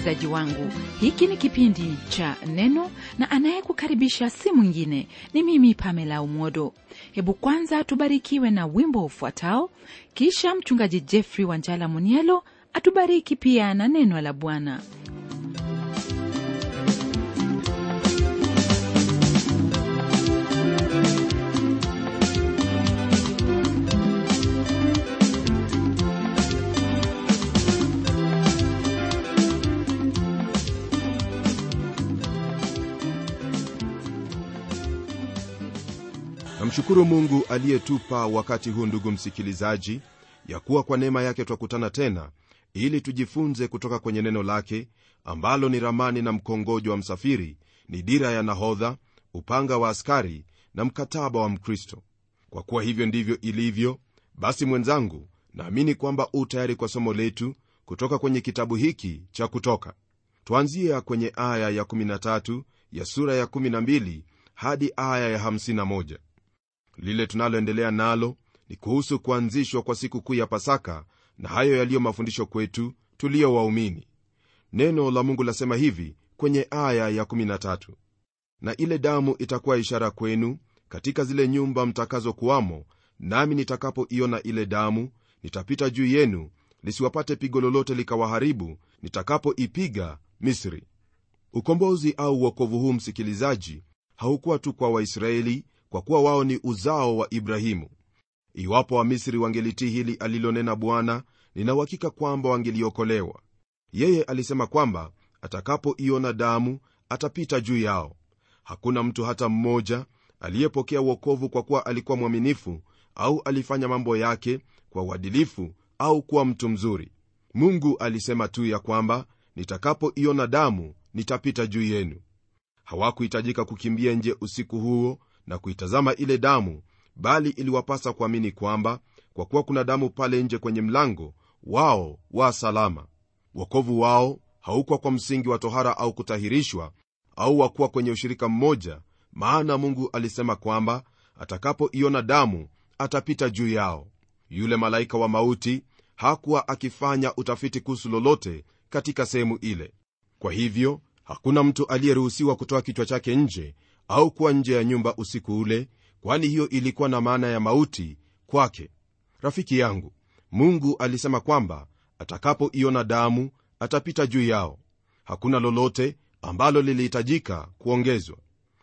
msikilizaji wangu hiki ni kipindi cha neno na anayekukaribisha si mwingine ni mimi pamela umodo hebu kwanza tubarikiwe na wimbo ufuatao kisha mchungaji jeffrey wanjala munielo atubariki pia na neno la bwana namshukuru mungu aliyetupa wakati huu ndugu msikilizaji ya kuwa kwa neema yake twakutana tena ili tujifunze kutoka kwenye neno lake ambalo ni ramani na mkongojo wa msafiri ni dira ya nahodha upanga wa askari na mkataba wa mkristo kwa kuwa hivyo ndivyo ilivyo basi mwenzangu naamini kwamba u tayari kwa somo letu kutoka kwenye kitabu hiki cha kutoka twanzia kwenye aya ya 13 ya sura ya 12 hadi aya ya 51 lile tunaloendelea nalo ni kuhusu kuanzishwa kwa siku kuu ya pasaka na hayo yaliyo mafundisho kwetu tuliyo waumini neno la mungu lasema hivi kwenye aya ya 13 na ile damu itakuwa ishara kwenu katika zile nyumba mtakazokuwamo nami nitakapoiona ile damu nitapita juu yenu lisiwapate pigo lolote likawaharibu nitakapoipiga misri ukombozi au uokovu huu msikilizaji haukuwa tu kwa waisraeli kwa kuwa wao ni uzao wa ibrahimu iwapo wamisri wangelitii hili alilonena bwana ninauhakika kwamba wangeliokolewa yeye alisema kwamba atakapoiona damu atapita juu yao hakuna mtu hata mmoja aliyepokea uokovu kwa kuwa alikuwa mwaminifu au alifanya mambo yake kwa uadilifu au kuwa mtu mzuri mungu alisema tu ya kwamba nitakapoiona damu nitapita juu yenu hawakuhitajika kukimbia nje usiku huo na kuitazama ile damu bali iliwapasa kuamini kwamba kwa kuwa kuna damu pale nje kwenye mlango wao wa salama wokovu wao haukuwa kwa msingi wa tohara au kutahirishwa au wakuwa kwenye ushirika mmoja maana mungu alisema kwamba atakapoiona damu atapita juu yao yule malaika wa mauti hakuwa akifanya utafiti kuhusu lolote katika sehemu ile kwa hivyo hakuna mtu aliyeruhusiwa kutoa kichwa chake nje au kuwa nje ya nyumba usiku ule kwani hiyo ilikuwa na maana ya mauti kwake rafiki yangu mungu alisema kwamba atakapoiona damu atapita juu yao hakuna lolote ambalo lilihitajika kuongezwa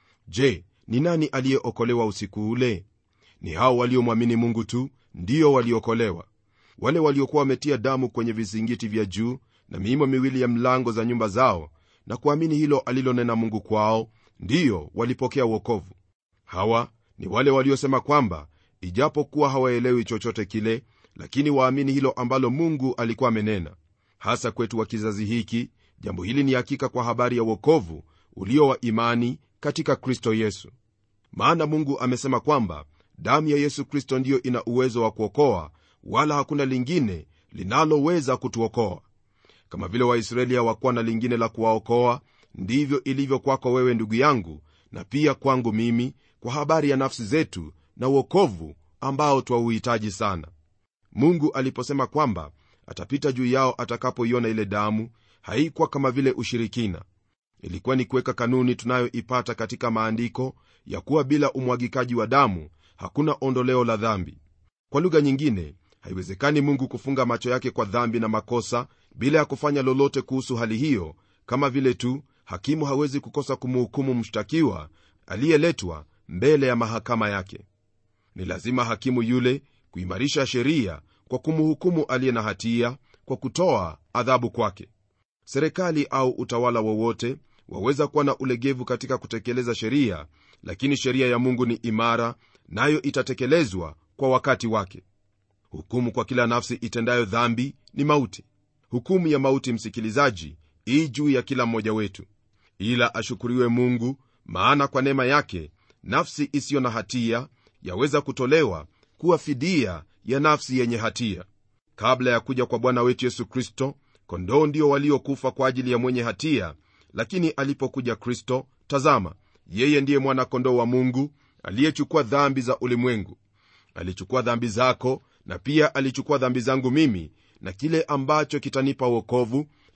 je ni nani aliyeokolewa usiku ule ni hao waliomwamini mungu tu ndio waliokolewa wale waliokuwa wametia damu kwenye vizingiti vya juu na miimo miwili ya mlango za nyumba zao na kuamini hilo alilonena mungu kwao ndiyo walipokea uokovu hawa ni wale waliosema kwamba ijapokuwa hawaelewi chochote kile lakini waamini hilo ambalo mungu alikuwa amenena hasa kwetu wa kizazi hiki jambo hili ni hakika kwa habari ya uokovu ulio wa imani katika kristo yesu maana mungu amesema kwamba damu ya yesu kristo ndiyo ina uwezo wa kuokoa wala hakuna lingine linaloweza kutuokoa kama vile waisraeli hawakuwa na lingine la kuwaokoa ndivyo ilivyo kwako wewe ndugu yangu na pia kwangu mimi kwa habari ya nafsi zetu na uokovu ambao twauhitaji sana mungu aliposema kwamba atapita juu yao atakapoiona ile damu haikuwa kama vile ushirikina ilikuwa ni kuweka kanuni tunayoipata katika maandiko ya kuwa bila umwagikaji wa damu hakuna ondoleo la dhambi kwa lugha nyingine haiwezekani mungu kufunga macho yake kwa dhambi na makosa bila ya kufanya lolote kuhusu hali hiyo kama vile tu hakimu hawezi kukosa kumhukumu mshtakiwa aliyeletwa mbele ya mahakama yake ni lazima hakimu yule kuimarisha sheria kwa kumhukumu aliye na hatia kwa kutoa adhabu kwake serikali au utawala wowote waweza kuwa na ulegevu katika kutekeleza sheria lakini sheria ya mungu ni imara nayo itatekelezwa kwa wakati wake hukumu kwa kila nafsi itendayo dhambi ni mauti hukumu ya mauti msikilizaji ii juu ya kila mmoja wetu ila ashukuriwe mungu maana kwa neema yake nafsi isiyo na hatia yaweza kutolewa kuwa fidia ya nafsi yenye hatia kabla ya kuja kwa bwana wetu yesu kristo kondoo ndio waliokufa kwa ajili ya mwenye hatia lakini alipokuja kristo tazama yeye ndiye mwana-kondoo wa mungu aliyechukua dhambi za ulimwengu alichukua dhambi zako na pia alichukua dhambi zangu mimi na kile ambacho kitanipa uokovu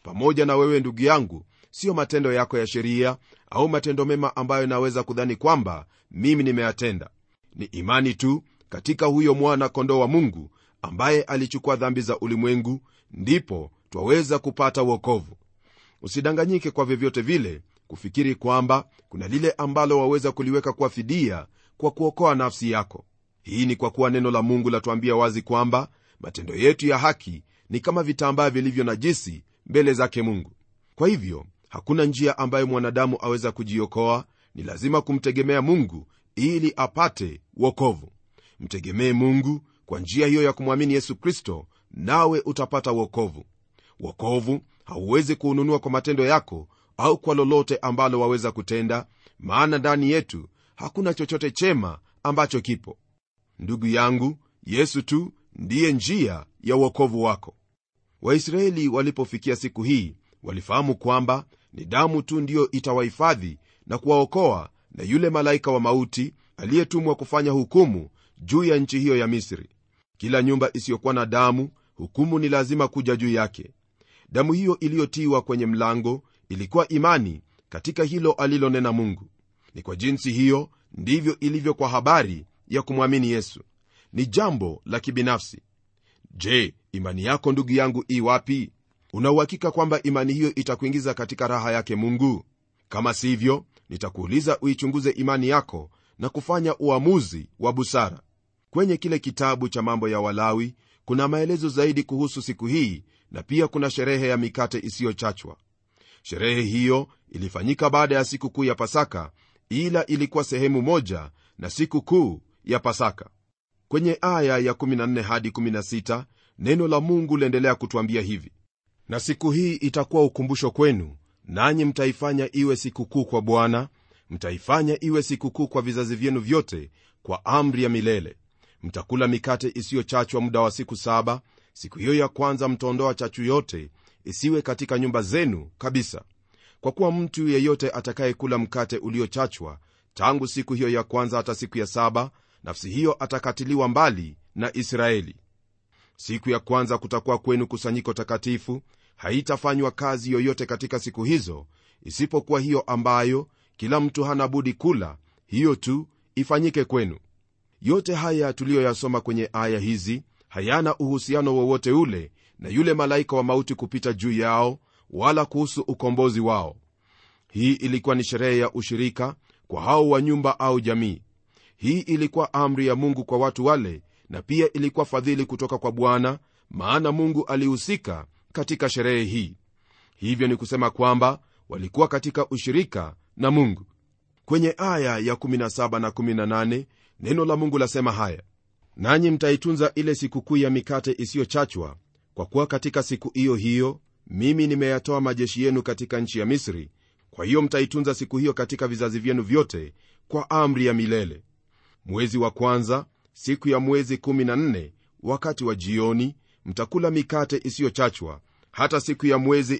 pamoja na wewe ndugu yangu siyo matendo yako ya sheria au matendo mema ambayo naweza kudhani kwamba mimi nimeyatenda ni imani tu katika huyo mwana kondoo wa mungu ambaye alichukua dhambi za ulimwengu ndipo twaweza kupata uokovu usidanganyike kwa vyovyote vile kufikiri kwamba kuna lile ambalo waweza kuliweka kwa fidia kwa kuokoa nafsi yako hii ni kwa kuwa neno la mungu latuambia wazi kwamba matendo yetu ya haki ni kama vitambaa vilivyo najisi mbele zake mungu kwa hivyo hakuna njia ambayo mwanadamu aweza kujiokoa ni lazima kumtegemea mungu ili apate wokovu mtegemee mungu kwa njia hiyo ya kumwamini yesu kristo nawe utapata wokovu wokovu hauwezi kuununua kwa matendo yako au kwa lolote ambalo waweza kutenda maana ndani yetu hakuna chochote chema ambacho kipo ndugu yangu yesu tu ndiye njia ya uokovu wako waisraeli walipofikia siku hii walifahamu kwamba ni damu tu ndiyo itawahifadhi na kuwaokoa na yule malaika wa mauti aliyetumwa kufanya hukumu juu ya nchi hiyo ya misri kila nyumba isiyokuwa na damu hukumu ni lazima kuja juu yake damu hiyo iliyotiwa kwenye mlango ilikuwa imani katika hilo alilonena mungu ni kwa jinsi hiyo ndivyo ilivyo kwa habari ya kumwamini yesu ni jambo la kibinafsi je imani yako ndugu yangu i wapi unauhakika kwamba imani hiyo itakuingiza katika raha yake mungu kama sivyo nitakuuliza uichunguze imani yako na kufanya uamuzi wa busara kwenye kile kitabu cha mambo ya walawi kuna maelezo zaidi kuhusu siku hii na pia kuna sherehe ya mikate isiyochachwa sherehe hiyo ilifanyika baada ya siku kuu ya pasaka ila ilikuwa sehemu moja na siku kuu ya pasaka kwenye aya ya 14 hadi 16 neno la mungu liendelea kutwambia hivi na siku hii itakuwa ukumbusho kwenu nanyi mtaifanya iwe sikukuu kwa bwana mtaifanya iwe sikukuu kwa vizazi vyenu vyote kwa amri ya milele mtakula mikate isiyochachwa muda wa siku saba siku hiyo ya kwanza mtaondoa chachu yote isiwe katika nyumba zenu kabisa kwa kuwa mtu yeyote atakayekula mkate uliochachwa tangu siku hiyo ya kwanza hata siku ya saba nafsi hiyo atakatiliwa mbali na israeli siku ya kwanza kutakuwa kwenu kusanyiko takatifu haitafanywa kazi yoyote katika siku hizo isipokuwa hiyo ambayo kila mtu hana budi kula hiyo tu ifanyike kwenu yote haya tuliyoyasoma kwenye aya hizi hayana uhusiano wowote ule na yule malaika wa mauti kupita juu yao wala kuhusu ukombozi wao hii ilikuwa ni sherehe ya ushirika kwa hao wa nyumba au jamii hii ilikuwa amri ya mungu kwa watu wale na pia ilikuwa fadhili kutoka kwa bwana maana mungu alihusika katika sherehe hii hivyo ni kusema kwamba walikuwa katika ushirika na mungu kwenye aya ya 17 na 18 neno la mungu lasema haya nanyi mtaitunza ile sikukuu ya mikate isiyochachwa kwa kuwa katika siku hiyo hiyo mimi nimeyatoa majeshi yenu katika nchi ya misri kwa hiyo mtaitunza siku hiyo katika vizazi vyenu vyote kwa amri ya milele mwezi wa kwanza siku ya mwezi 14 wakati wa jioni mtakula mikate isiyochachwa hata siku ya mwezi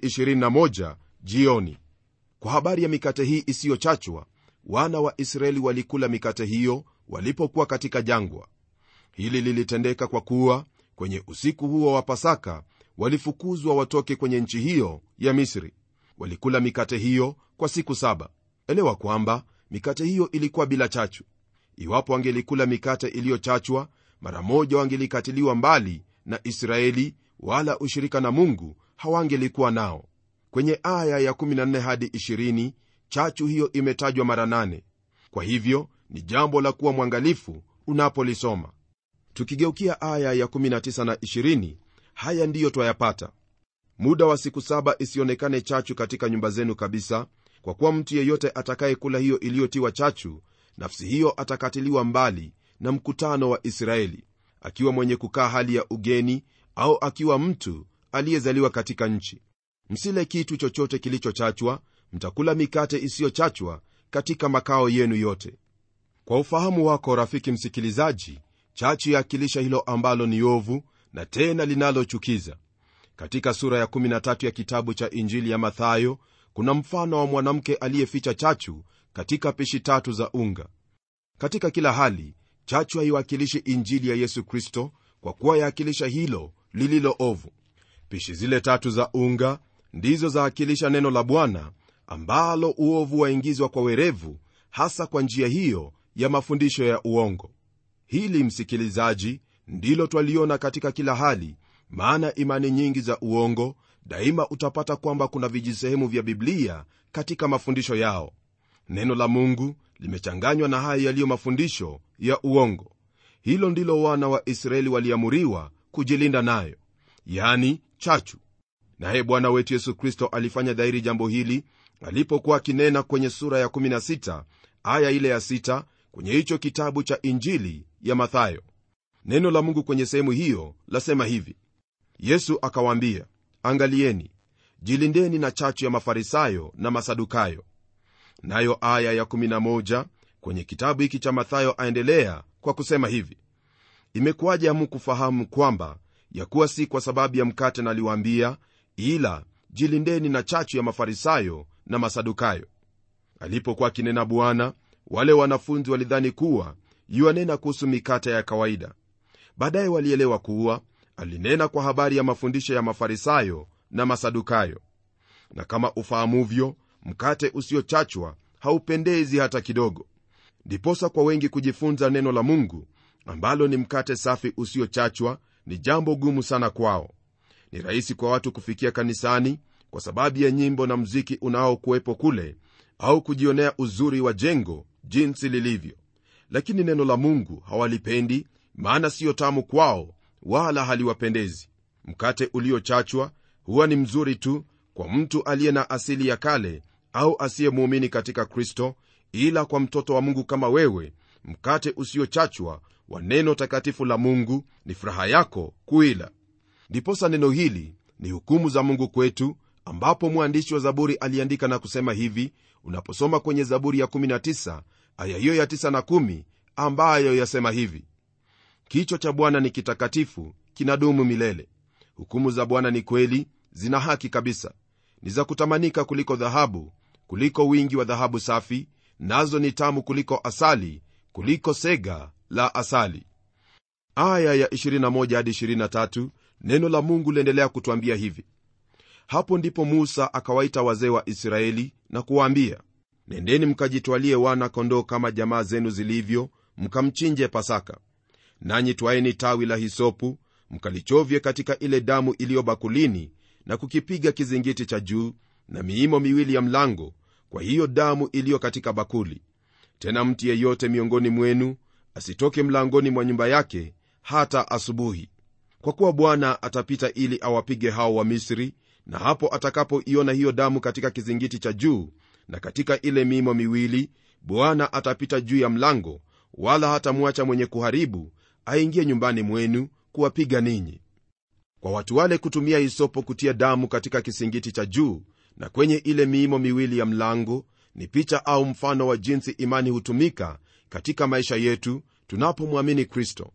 21 jioni kwa habari ya mikate hii isiyochachwa wana wa israeli walikula mikate hiyo walipokuwa katika jangwa hili lilitendeka kwa kuwa kwenye usiku huo wa pasaka walifukuzwa watoke kwenye nchi hiyo ya misri walikula mikate hiyo kwa siku saba elewa kwamba mikate hiyo ilikuwa bila chachu iwapo wangelikula mikate iliyochachwa mara moja wangelikatiliwa mbali na israeli wala ushirika na mungu hawangelikuwa nao kwenye aya ya 14 hadi 20 chachu hiyo imetajwa mara 8 kwa hivyo ni jambo la kuwa mwangalifu unapolisoma tukigeukia aya ya 19 na 20 haya ndiyo twayapata muda wa siku saba isionekane chachu katika nyumba zenu kabisa kwa kuwa mtu yeyote atakayekula hiyo iliyotiwa chachu nafsi hiyo atakatiliwa mbali na mkutano wa israeli akiwa mwenye kukaa hali ya ugeni au akiwa mtu aliyezaliwa katika nchi msile kitu chochote kilichochachwa mtakula mikate isiyochachwa katika makao yenu yote kwa ufahamu wako rafiki msikilizaji chachu yaakilisha hilo ambalo ni ovu na tena linalochukiza katika sura ya 13 ya kitabu cha injili ya mathayo kuna mfano wa mwanamke aliyeficha chachu katika pishi tatu za unga katika kila hali chachu haiwakilishi injili ya yesu kristo kwa kuwa yaakilisha hilo lililo ovu pishi zile tatu za unga ndizo zaakilisha neno la bwana ambalo uovu waingizwa kwa werevu hasa kwa njia hiyo ya mafundisho ya uongo hili msikilizaji ndilo twaliona katika kila hali maana imani nyingi za uongo daima utapata kwamba kuna vijisehemu vya biblia katika mafundisho yao neno la mungu limechanganywa na hayo yaliyo mafundisho ya uongo hilo ndilo wana wa israeli waliamuriwa kujilinda nayo yani chachu naye bwana wetu yesu kristo alifanya dhahiri jambo hili alipokuwa akinena kwenye sura ya 16 aya ile ya 6 kwenye hicho kitabu cha injili ya mathayo neno la mungu kwenye sehemu hiyo lasema hivi yesu akawaambia angalieni jilindeni na chachu ya mafarisayo na masadukayo nayo aya ya 11 kwenye kitabu hiki cha mathayo aendelea kwa kusema hivi imekuwaje hamukufahamu kwamba ya kuwa si kwa sababu ya mkate naliwaambia ila jilindeni na chachu ya mafarisayo na masadukayo alipokuwa akinena bwana wale wanafunzi walidhani kuwa yuanena kuhusu mikate ya kawaida baadaye walielewa kuwa alinena kwa habari ya mafundisho ya mafarisayo na masadukayo na kama ufahamuvyo mkate usiochachwa haupendezi hata kidogo ndiposa kwa wengi kujifunza neno la mungu ambalo ni mkate safi usiochachwa ni jambo gumu sana kwao ni rahisi kwa watu kufikia kanisani kwa sababu ya nyimbo na mziki unaokuwepo kule au kujionea uzuri wa jengo jinsi lilivyo lakini neno la mungu hawalipendi maana siyo tamu kwao wala haliwapendezi mkate uliochachwa huwa ni mzuri tu kwa mtu aliye na asili ya kale au asiyemuumini katika kristo ila kwa mtoto wa mungu kama wewe mkate usiochachwa wa neno takatifu la mungu ni furaha yako kuila ndiposa neno hili ni hukumu za mungu kwetu ambapo mwandishi wa zaburi aliandika na kusema hivi unaposoma kwenye zaburi ya 19 aya hiyo ya 9 na 1 ambayo yasema hivi kichwa cha bwana ni kitakatifu kinadumu milele hukumu za bwana ni kweli zina haki kabisa ni za kutamanika kuliko dhahabu kuliko wingi wa dhahabu safi nazo ni tamu kuliko asali kuliko sega la asali aya ya 21 hadi 23 neno la mungu liendelea kutwambia hivi hapo ndipo musa akawaita wazee wa israeli na kuwaambia nendeni mkajitwalie wana kondoo kama jamaa zenu zilivyo mkamchinje pasaka nanyi twaeni tawi la hisopu mkalichovye katika ile damu iliyo bakulini na kukipiga kizingiti cha juu na miimo miwili ya mlango kwa hiyo damu iliyo katika bakuli tena mtu yeyote miongoni mwenu asitoke mlangoni mwa nyumba yake hata asubuhi kwa kuwa bwana atapita ili awapige hao wa misri na hapo atakapoiona hiyo damu katika kizingiti cha juu na katika ile miimo miwili bwana atapita juu ya mlango wala hatamwacha mwenye kuharibu aingie nyumbani mwenu kuwapiga ninyi kwa watu wale kutumia hisopo kutia damu katika kisingiti cha juu na kwenye ile miimo miwili ya mlango ni picha au mfano wa jinsi imani hutumika katika maisha yetu tunapomwamini kristo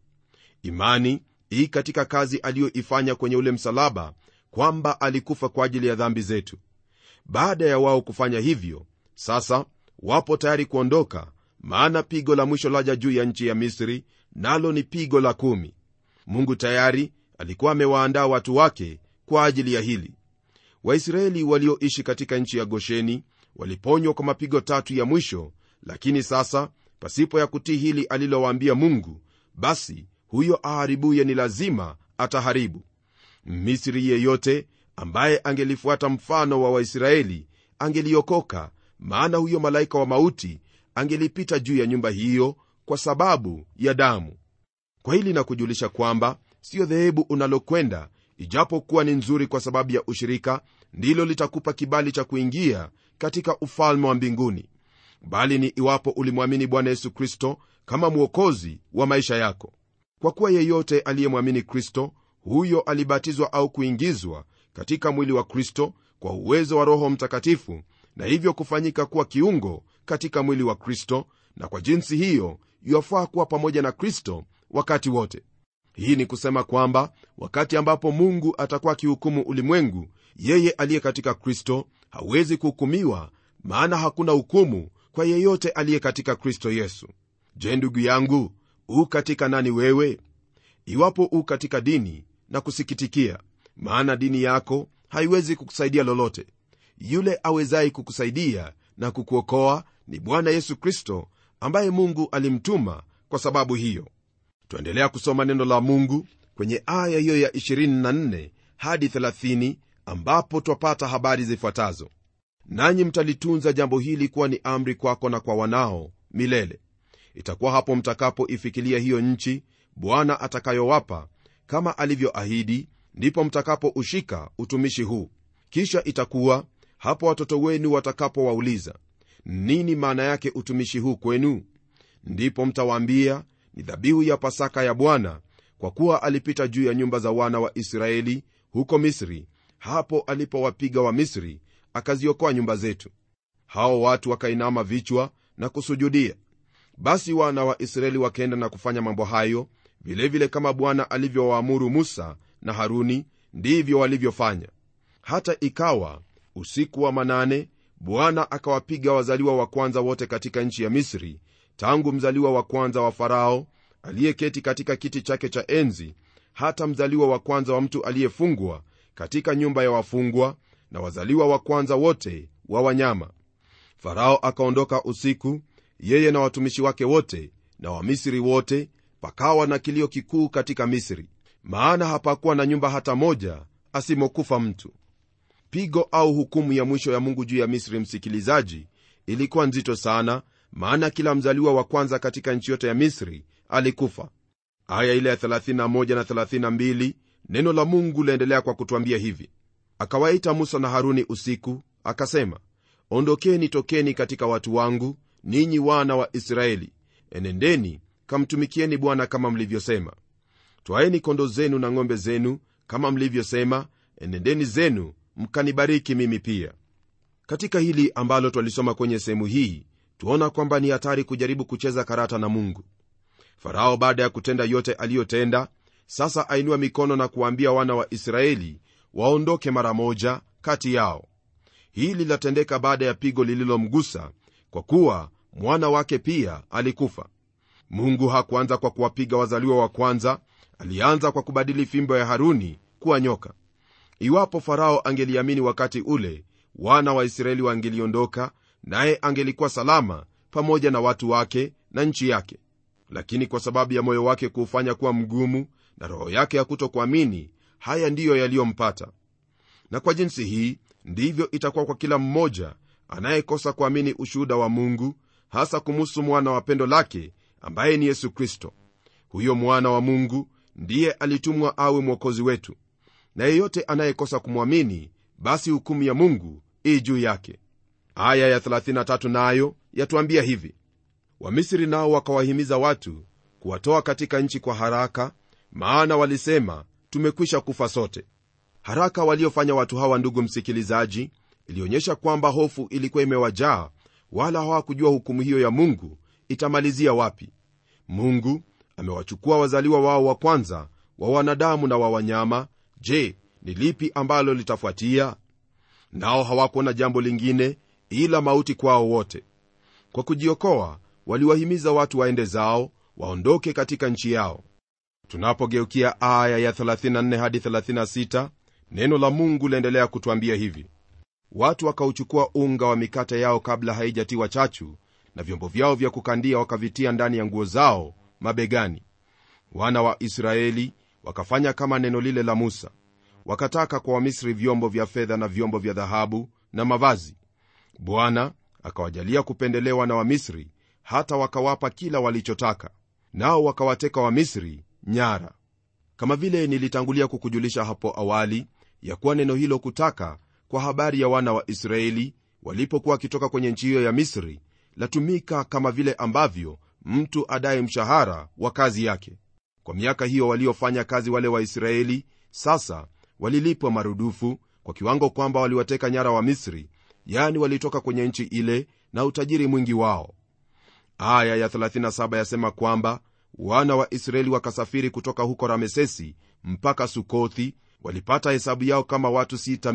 imani hii katika kazi aliyoifanya kwenye ule msalaba kwamba alikufa kwa ajili ya dhambi zetu baada ya wao kufanya hivyo sasa wapo tayari kuondoka maana pigo la mwisho laja juu ya nchi ya misri nalo ni pigo la kumi mungu tayari alikuwa amewaandaa watu wake kwa ajili ya hili waisraeli walioishi katika nchi ya gosheni waliponywa kwa mapigo tatu ya mwisho lakini sasa pasipo ya kutii hili alilowaambia mungu basi huyo aharibuye ni lazima ataharibu misri yeyote ambaye angelifuata mfano wa waisraeli angeliokoka maana huyo malaika wa mauti angelipita juu ya nyumba hiyo kwa sababu ya damu kwa hili na kujulisha kwamba siyo dhehebu unalokwenda ijapokuwa ni nzuri kwa sababu ya ushirika ndilo litakupa kibali cha kuingia katika ufalme wa mbinguni bali ni iwapo ulimwamini bwana yesu kristo kama mwokozi wa maisha yako kwa kuwa yeyote aliyemwamini kristo huyo alibatizwa au kuingizwa katika mwili wa kristo kwa uwezo wa roho mtakatifu na hivyo kufanyika kuwa kiungo katika mwili wa kristo na kwa jinsi hiyo yuwafaa kuwa pamoja na kristo wakati wote hii ni kusema kwamba wakati ambapo mungu atakuwa akihukumu ulimwengu yeye aliye katika kristo hawezi kuhukumiwa maana hakuna hukumu kwa yeyote aliye katika kristo yesu je ndugu yangu u katika nani wewe iwapo u katika dini na kusikitikia maana dini yako haiwezi kukusaidia lolote yule awezaye kukusaidia na kukuokoa ni bwana yesu kristo ambaye mungu alimtuma kwa sababu hiyo twaendelea kusoma neno la mungu kwenye aya hiyo ya 24 hadi 30 ambapo twapata habari zifuatazo nanyi mtalitunza jambo hili kuwa ni amri kwako na kwa wanao milele itakuwa hapo mtakapoifikilia hiyo nchi bwana atakayowapa kama alivyoahidi ndipo mtakapoushika utumishi huu kisha itakuwa hapo watoto wenu watakapowauliza nini maana yake utumishi huu kwenu ndipo mtawaambia ni dhabihu ya pasaka ya bwana kwa kuwa alipita juu ya nyumba za wana wa israeli huko misri hapo alipowapiga wa misri akaziokoa nyumba zetu hao watu wakainama vichwa na kusujudia basi wana wa israeli wakaenda na kufanya mambo hayo vilevile vile kama bwana alivyowaamuru musa na haruni ndivyo walivyofanya hata ikawa usiku wa manane bwana akawapiga wazaliwa wa kwanza wote katika nchi ya misri tangu mzaliwa wa kwanza wa farao aliyeketi katika kiti chake cha enzi hata mzaliwa wa kwanza wa mtu aliyefungwa katika nyumba ya wafungwa na wazaliwa wa kwanza wote wa wanyama farao akaondoka usiku yeye na watumishi wake wote na wamisri wote pakawa na kilio kikuu katika misri maana hapakuwa na nyumba hata moja asimokufa mtu pigo au hukumu ya mwisho ya mungu juu ya misri msikilizaji ilikuwa nzito sana maana kila mzaliwa wa kwanza katika nchi yote ya misri alikufa aya ile ya 31 na 32 neno la mungu laendelea kwa kutwambia hivi akawaita musa na haruni usiku akasema ondokeni tokeni katika watu wangu ninyi wana wa israeli enendeni kamtumikieni bwana kama mlivyosema twaeni kondo zenu na ng'ombe zenu kama mlivyosema enendeni zenu mkanibariki mimi pia katika hili ambalo twalisoma kwenye sehemu hii tuona kwamba ni hatari kujaribu kucheza karata na mungu farao baada ya kutenda yote aliyotenda sasa ainua mikono na kuwaambia wana wa israeli waondoke mara moja kati yao hili lilatendeka baada ya pigo lililomgusa kwa kuwa mwana wake pia alikufa mungu hakuanza kwa kuwapiga wazaliwa wa kwanza alianza kwa kubadili fimbo ya haruni kuwa nyoka iwapo farao angeliamini wakati ule wana wa israeli wangeliondoka naye angelikuwa salama pamoja na watu wake na nchi yake lakini kwa sababu ya moyo wake kuufanya kuwa mgumu na roho yake ya kutokuamini haya ndiyo yaliyompata na kwa jinsi hii ndivyo itakuwa kwa kila mmoja anayekosa kuamini ushuhuda wa mungu hasa kumuhusu mwana wa pendo lake ambaye ni yesu kristo huyo mwana wa mungu ndiye alitumwa awe mwokozi wetu na yeyote anayekosa kumwamini basi hukumu ya mungu ii juu yake aya ya 33 nayo yatuambia hivi wamisri nao wakawahimiza watu kuwatoa katika nchi kwa haraka maana walisema tumekwisha kufa sote haraka waliofanya watu hawa ndugu msikilizaji ilionyesha kwamba hofu ilikuwa imewajaa wala hawakujua hukumu hiyo ya mungu itamalizia wapi mungu amewachukua wazaliwa wao wa kwanza wa wanadamu na wa wanyama je ni lipi ambalo litafuatia nao hawakuona jambo lingine ila mauti kwao wote kwa kujiokoa waliwahimiza watu waende zao waondoke katika nchi yao tunapogeukia aya ya 34 hadi 36 neno la mungu laendelea kutwambia hivi watu wakauchukua unga wa mikate yao kabla haijatiwa chachu na vyombo vyao vya kukandia wakavitia ndani ya nguo zao mabegani wana wa israeli wakafanya kama neno lile la musa wakataka kwa wamisri vyombo vya fedha na vyombo vya dhahabu na mavazi bwana akawajalia kupendelewa na wamisri hata wakawapa kila walichotaka nao wakawateka wamisri nyara kama vile nilitangulia kukujulisha hapo awali ya kuwa neno hilo kutaka kwa habari ya wana wa israeli walipokuwa wakitoka kwenye nchi hiyo ya misri latumika kama vile ambavyo mtu adaye mshahara wa kazi yake kwa miaka hiyo waliofanya kazi wale waisraeli sasa walilipwa marudufu kwa kiwango kwamba waliwateka nyara wa misri yani walitoka kwenye nchi ile na utajiri mwingi wao aya ya 37 yasema kwamba wana wa israeli wakasafiri kutoka huko ramesesi mpaka sukothi walipata hesabu yao kama watu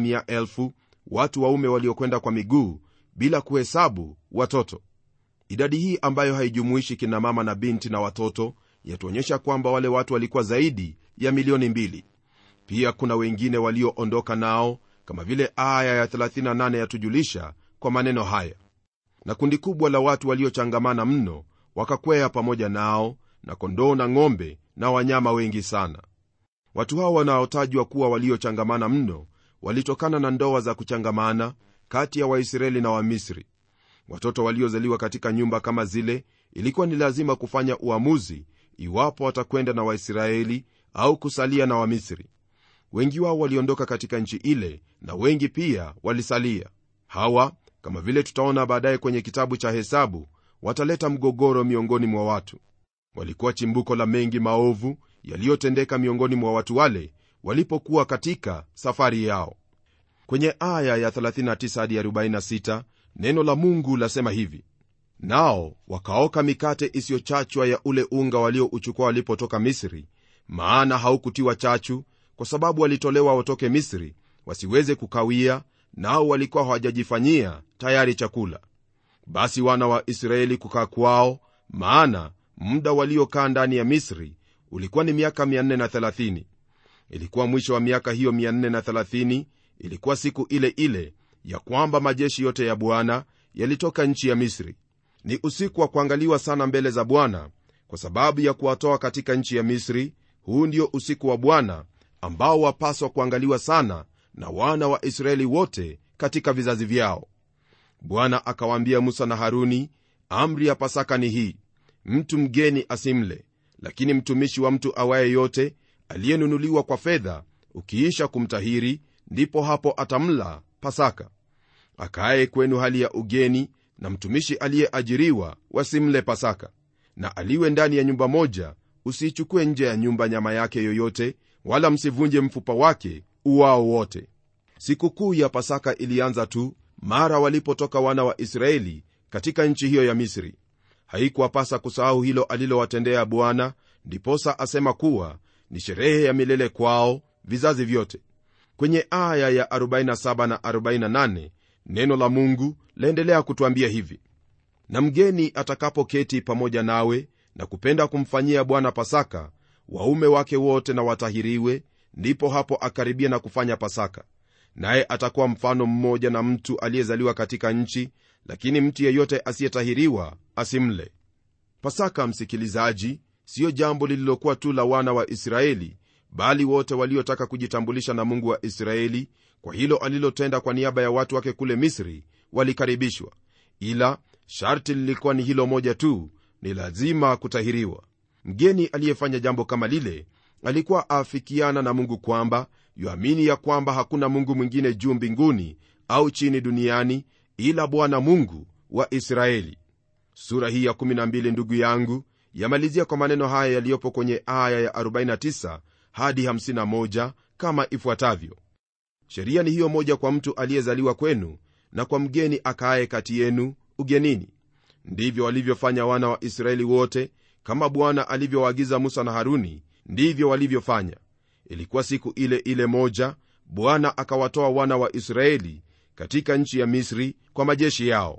6 watu waume waliokwenda kwa miguu bila kuhesabu watoto idadi hii ambayo haijumuishi kina mama na binti na watoto yatuonyesha kwamba wale watu walikuwa zaidi ya milioni mbili pia kuna wengine walioondoka nao kama vile aya ya 38 yatujulisha kwa maneno haya na kundi kubwa la watu waliochangamana mno wakakwea pamoja nao na kondoo na ng'ombe na wanyama wengi sana watu hao wanaotajwa kuwa waliochangamana mno walitokana na ndoa za kuchangamana kati ya waisraeli na wamisri watoto waliozaliwa katika nyumba kama zile ilikuwa ni lazima kufanya uamuzi iwapo watakwenda na waisraeli au kusalia na wamisri wengi wao waliondoka katika nchi ile na wengi pia walisalia hawa kama vile tutaona baadaye kwenye kitabu cha hesabu wataleta mgogoro miongoni mwa watu walikuwa chimbuko la mengi maovu yaliyotendeka miongoni mwa watu wale walipokuwa katika safari yao kwenye aya ya 39 hadi 46 neno la mungu lasema hivi nao wakaoka mikate isiyochachwa ya ule unga waliouchukua walipotoka misri maana haukutiwa chachu kwa sababu walitolewa watoke misri wasiweze kukawia nao walikuwa hawajajifanyia tayari chakula basi wana wa israeli kukaa kwao maana muda waliokaa ndani ya misri ulikuwa ni miaka 430 ilikuwa mwisho wa miaka hiyo 430 ilikuwa siku ile ile ya kwamba majeshi yote ya bwana yalitoka nchi ya misri ni usiku wa kuangaliwa sana mbele za bwana kwa sababu ya kuwatoa katika nchi ya misri huu ndio usiku wa bwana ambao wapaswa kuangaliwa sana na wana wa israeli wote katika vizazi vyao bwana akawaambia musa na haruni amri ya pasaka ni hii mtu mgeni asimle lakini mtumishi wa mtu awaye yote aliyenunuliwa kwa fedha ukiisha kumtahiri ndipo hapo atamla pasaka akaye kwenu hali ya ugeni na mtumishi aliyeajiriwa wasimle pasaka na aliwe ndani ya nyumba moja usiichukue nje ya nyumba nyama yake yoyote wala msivunje mfupa wake uwao wote sikukuu ya pasaka ilianza tu mara walipotoka wana wa israeli katika nchi hiyo ya misri haikuwapasa kusahau hilo alilowatendea bwana ndiposa asema kuwa ni sherehe ya milele kwao vizazi vyote kwenye aya ya 47 na 48 neno la mungu laendelea kutwambia hivi na mgeni atakapoketi pamoja nawe na kupenda kumfanyia bwana pasaka waume wake wote na watahiriwe ndipo hapo akaribia na kufanya pasaka naye atakuwa mfano mmoja na mtu aliyezaliwa katika nchi lakini mtu yeyote asiyetahiriwa asimle pasaka msikilizaji siyo jambo lililokuwa tu la wana wa israeli bali wote waliotaka kujitambulisha na mungu wa israeli kwa hilo alilotenda kwa niaba ya watu wake kule misri walikaribishwa ila sharti lilikuwa ni hilo moja tu ni lazima kutahiriwa mgeni aliyefanya jambo kama lile alikuwa aafikiana na mungu kwamba yuamini ya kwamba hakuna mungu mwingine juu mbinguni au chini duniani ila bwana mungu wa israeli sura hii ya 12 ndugu yangu yamalizia kwa maneno haya yaliyopo kwenye aya ya 49 hadi 51 kama ifuatavyo sheria ni hiyo moja kwa mtu aliyezaliwa kwenu na kwa mgeni akaaye kati yenu ugenini ndivyo walivyofanya wana wa israeli wote kama bwana alivyowaagiza musa na haruni ndivyo walivyofanya ilikuwa siku ile ile moja bwana akawatoa wana wa israeli katika nchi ya misri kwa majeshi yao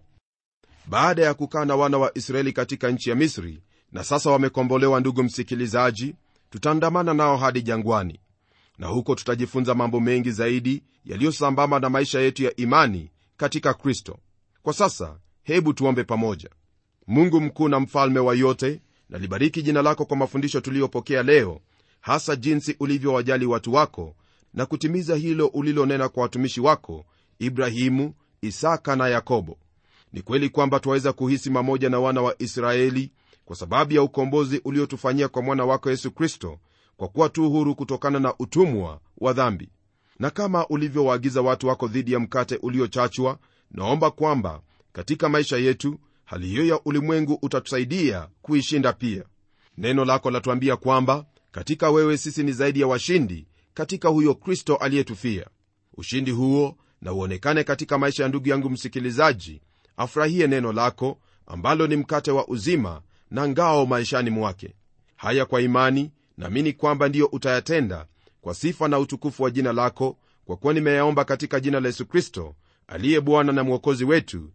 baada ya kukaa na wana wa israeli katika nchi ya misri na sasa wamekombolewa ndugu msikilizaji tutaandamana nao hadi jangwani na huko tutajifunza mambo mengi zaidi yaliyosambamba na maisha yetu ya imani katika kristo kwa sasa hebu tuombe pamoja mungu mkuu na mfalme wa yote nalibariki jina lako kwa mafundisho tuliyopokea leo hasa jinsi ulivyowajali watu wako na kutimiza hilo ulilonena kwa watumishi wako ibrahimu isaka na yakobo ni kweli kwamba twaweza kuhisi mamoja na wana wa israeli kwa sababu ya ukombozi uliotufanyia kwa mwana wako yesu kristo kwa kuwa tu huru kutokana na utumwa wa dhambi na kama ulivyowaagiza watu wako dhidi ya mkate uliochachwa naomba kwamba katika maisha yetu hali hiyo ya ulimwengu utatusaidia kuishinda pia neno lako latuambia kwamba katika wewe sisi ni zaidi ya washindi katika huyo kristo aliyetufia ushindi huo na uonekane katika maisha ya ndugu yangu msikilizaji afurahie neno lako ambalo ni mkate wa uzima na ngao maishani mwake haya kwa imani naamini kwamba ndiyo utayatenda kwa sifa na utukufu wa jina lako kwa kuwa nimeyaomba katika jina la yesu kristo aliye bwana na mwokozi wetu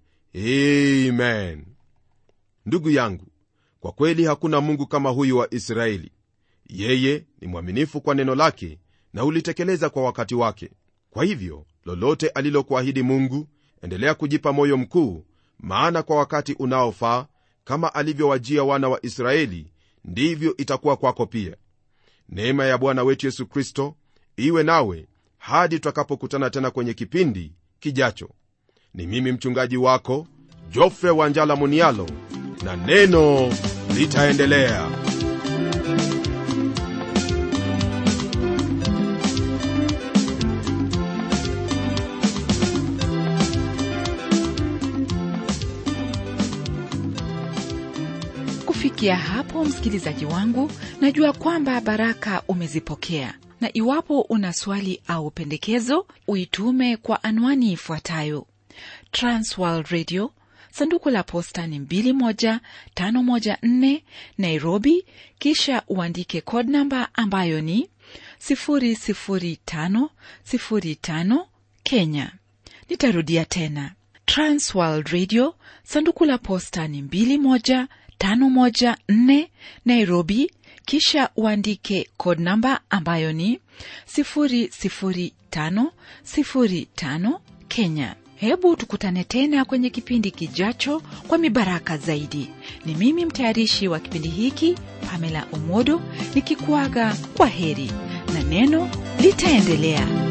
amen ndugu yangu kwa kweli hakuna mungu kama huyu wa israeli yeye ni mwaminifu kwa neno lake na hulitekeleza kwa wakati wake kwa hivyo lolote alilokuahidi mungu endelea kujipa moyo mkuu maana kwa wakati unaofaa kama alivyowajia wana wa israeli ndivyo itakuwa kwako pia neema ya bwana wetu yesu kristo iwe nawe hadi tutakapokutana tena kwenye kipindi kijacho ni mimi mchungaji wako jofre wanjala munialo na neno litaendelea kufikia hapo msikilizaji wangu najua kwamba baraka umezipokea na iwapo una swali au pendekezo uitume kwa anwani ifuatayo transworld radio sanduku la posta ni 21514 nairobi kisha uandike code namba ambayo ni 00505 kenya nitarudia tena transworld radio sanduku la posta ni 21 514 Nairobi, kisha uandike code namba ambayo ni 00505 Kenya. Hebu tukutane tena kwenye kipindi kijacho kwa mibaraka zaidi. Ni mimi mtayarishi wa kipindi hiki Pamela Omodo nikikuaga kwa heri na neno litaendelea.